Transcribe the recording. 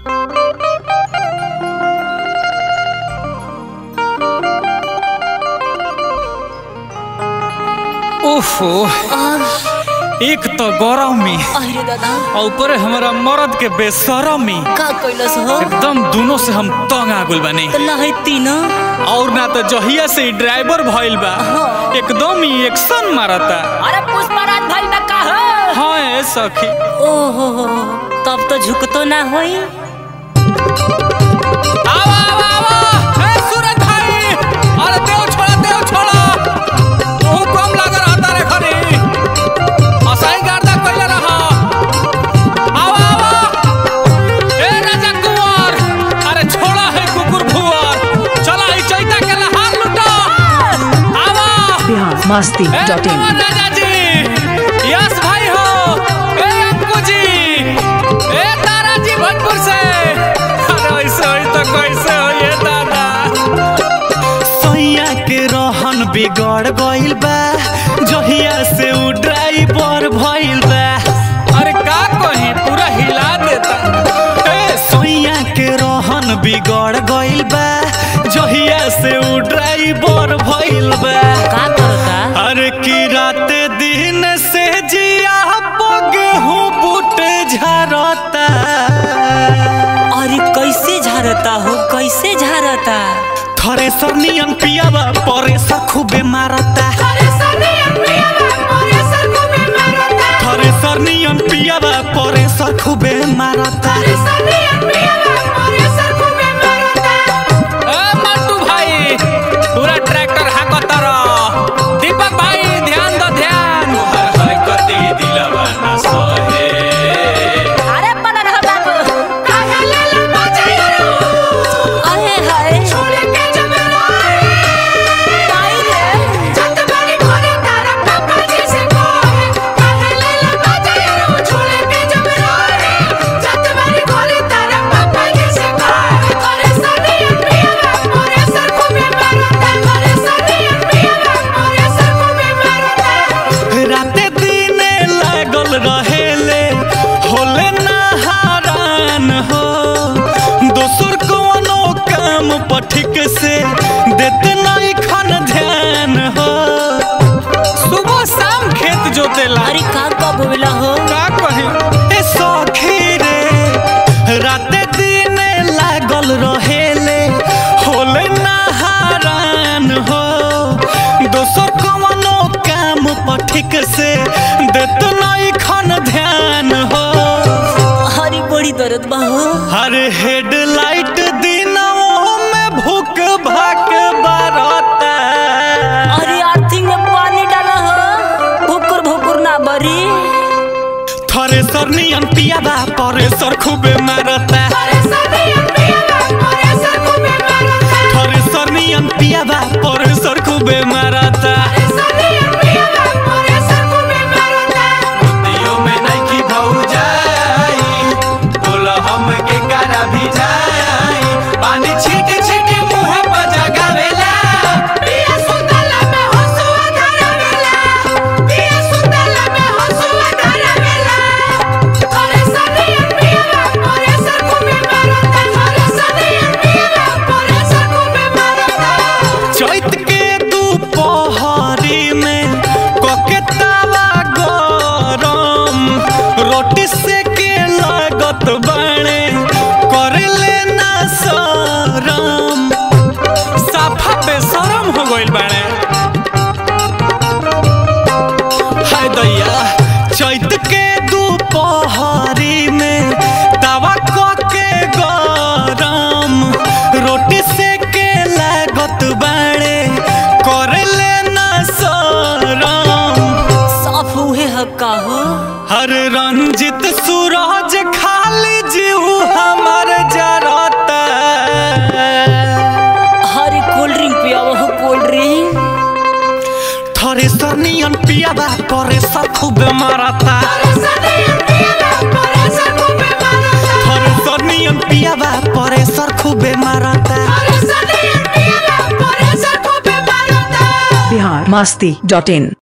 ओहो एक तो गरमी अरे दादा और ऊपर हमारा मर्द के बेसरमी का कैलस हो एकदम दोनों से हम तंग आ गइल बानी तो लहती न और ना तो जहिया से ही ड्राइवर भइल बा हाँ। एकदम ही एक्शन मारता अरे पुष्पराज भाई बा का हो हाँ ए सखी ओहो हो तब तो झुकतो ना होई आवा आवा आवा ए सूरज भाई अरे देव छोड़ा देव छोड़ा तू कम लग रहा तारे खरी असाई गार्दा कइले रहा आवा आवा ए राजा कुंवर अरे छोड़ा है कुकुर फुवर चला ई चैता के लहार लुटा आवा बिहार मस्ती ए डॉट इन कुंवर राजा जी यस भाई हो ए अंकु जी ए तारा जी भोजपुर से अरे ऐसे होई तो कैसे हो ये दादा सैया के रहन बिगड़ गइल बा जहिया से उ ड्राइवर भइल बा अरे का कही पूरा हिला देता ए सैया के रहन बिगड़ गइल बा जहिया से उ ड्राइवर भइल बा का करता अरे की रात दिन से जिया गेहूं बूट झरता अरे कैसे झारता हो कैसे झारता थ्रेसर नियन पियावा परेसर खूबे मारता थ्रेसर नियन पियावा परेसर खूबे मारता ए मंटू भाई पूरा ट्रैक्टर हाकत रह दीपक भाई ध्यान दो ध्यान अरे पना रह बाबू अरे हाय काई रे राते दिने लागल रहेले होले ना हारान हो दोसर कोनो काम पर ठीक से देते नहीं खन ध्यान हो सुबह शाम खेत जोतेला अरे का कब होला हो का कहे ए सखी रे राते दिने लागल रहेले होले ना हारान हो दोसर कवनो काम पर ठीक से देत नहीं खन ध्यान हो हरी बड़ी दर्द बा हो हर हेडलाइट दिनों में भूख भाग बारता अरे आर्थिंग में पानी डाला हो भुकुर भुकुर ना बरी थ्रेसर नियन पियाबा परेसर खूबे मारता थ्रेसर नियन पियाबा परेसर खूबे मारता दियो में नइखी भौजाई, बोला हमके करा भी जाई। पानी छीट छीट मुँह पर जगावेला। चैत के दोपहरी में कोके तावा गरम रोटी से के लागत बाणे करे लेना शरम साफा बेशरम हो गइल बाणे हाय दैया चैत के दोपहरी में तावा कोके गरम रोटी से के लागत बाणे करे लेना शरम साफ हुए हक्का हो हर रंजित सूरज खाली जीव हमर जरता हरी कोल्ड ड्रिंक पियावा हो कोल्ड ड्रिंक थ्रेसर नियन पियाबा परेसर खूबे मारता थ्रेसर नियन पियाबा परेसर खूबे मारता बिहार मस्ती डॉट इन